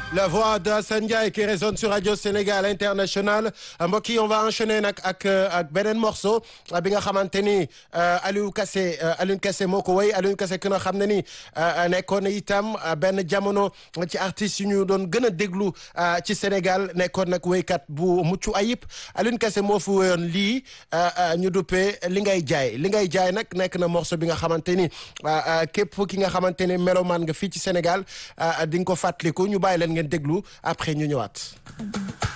La voix de Assane Ndiaye qui résonne sur Radio Sénégal International mbokk yi on va enchaîner nag ak ak beneen morceau bi nga xamante ni Aliou Kassé Aliou Kassé moo ko woy Aliou Kassé ki nga xam ne ni nekkoon na itam benn jamono ci artistes yu ñu doon gën a déglu ci Sénégal nekkoon nag woykat bu mucc ayib Aliou Kassé moo fi woyoon lii ñu duppee li ngay jaay li ngay jaay nag nekk na morceau bi nga xamante ni képp ki nga xamante ni melomaan nga fii ci Sénégal di nga ko fàttaliku ñu bàyyi leen ngeen déglu après ñu ñëwaat